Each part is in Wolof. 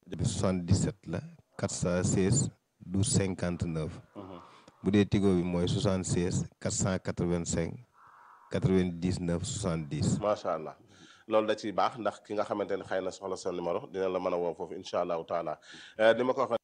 bi 77 la 416 12 59 bu dee tigo bi mooy 76 485 99 70 macha allah loolu da ciy baax ndax ki nga xamante ne xëy na soxla sa numéro dina la mën a woo foofu incha allahu taala ni ma ko waxee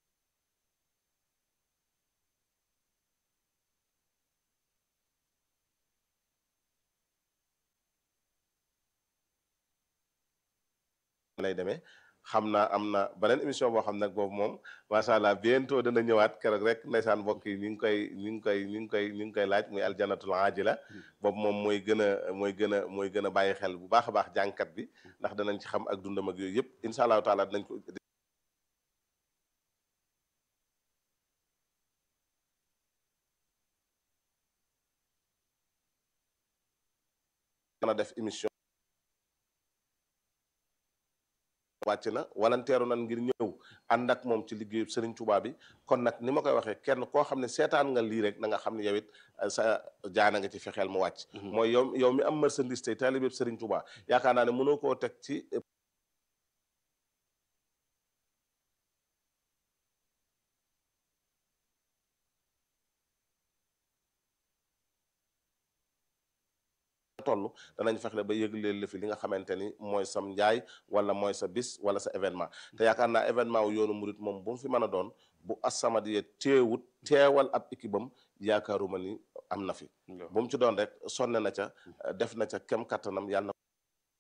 lay demee xam naa am na beneen émission boo xam nag boobu moom macha allah bientôt dana ñëwaat keroog rek ndeysaan mbokk yi ñu ngi koy ñu ngi koy ñu ngi koy ñu ngi koy laaj muy aljanatul ajila boobu moom mooy gën a mooy gën a mooy gën a bàyyi xel bu baax a baax jànkat bi ndax danañ ci xam ak dundam ak yooyu yëpp incha allahu taala dinañ ko dana def émission wàcc na walanteeru nan ngir ñëw ànd ak moom ci liggéeyu Serigne Touba bi kon nag ni ma koy waxee kenn koo xam ne seetaan nga lii rek na nga xam ne yow it sa jaana nga ci fexeel mu wàcc mooy yow yow mi am marchandise tey taalibe Serigne Touba yaakaar naa ne mënoo koo teg ci toll danañ fexe ba yëgleel la fi li nga xamante ni mooy sam njaay wala mooy sa bis wala sa événement te yaakaar naa événement wu yoonu murit moom bu mu fi mën a doon bu As-Samadiyya teewut teewal ab équipe am yaakaaruma ni am na fi bu mu ci doon rek sonne na ca def na ca kem kattanam yàlla na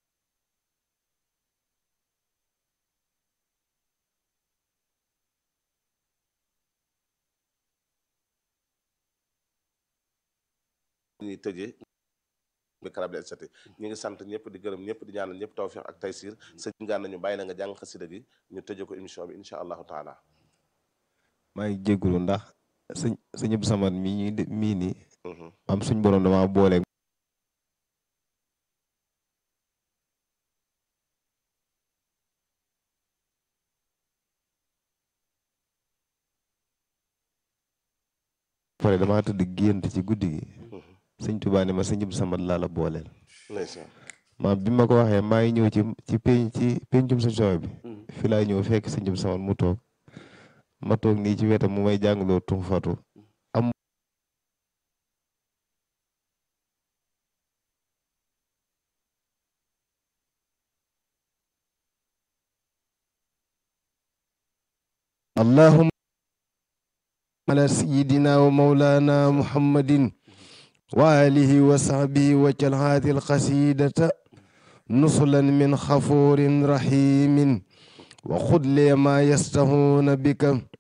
ñuy tëjee bi karab et cetera ñu ngi sant ñëpp di gërëm ñëpp di ñaanal ñëpp tawfiq ak taysir sëñ gaan nañu bàyyi la nga jàng xasida gi ñu tëje ko émission bi incha allahu taala maa ngi jégalu ndax sëñ sëñ Abdou Samad mii ñuy mii nii am suñ borom dama boole pare damaa tëdd gént ci guddi gi sëñ Tuubaa ne ma sëñ Abdou Samad laa la booleel ma bi ma ko waxee maa ngi ñëw ci ci peñ ci pencum sa coow bi fi laa ñëw fekk sëñ Abdou Samad mu toog ma toog nii ci wetam mu may jàngaloo tum fatu am allahumma ala sayyidina wa mawlana muhammadin wa alihi wa sahbihi wajal hadi alqasidata nusulan min xafurin rahimin wa xud li ma yastahuna bika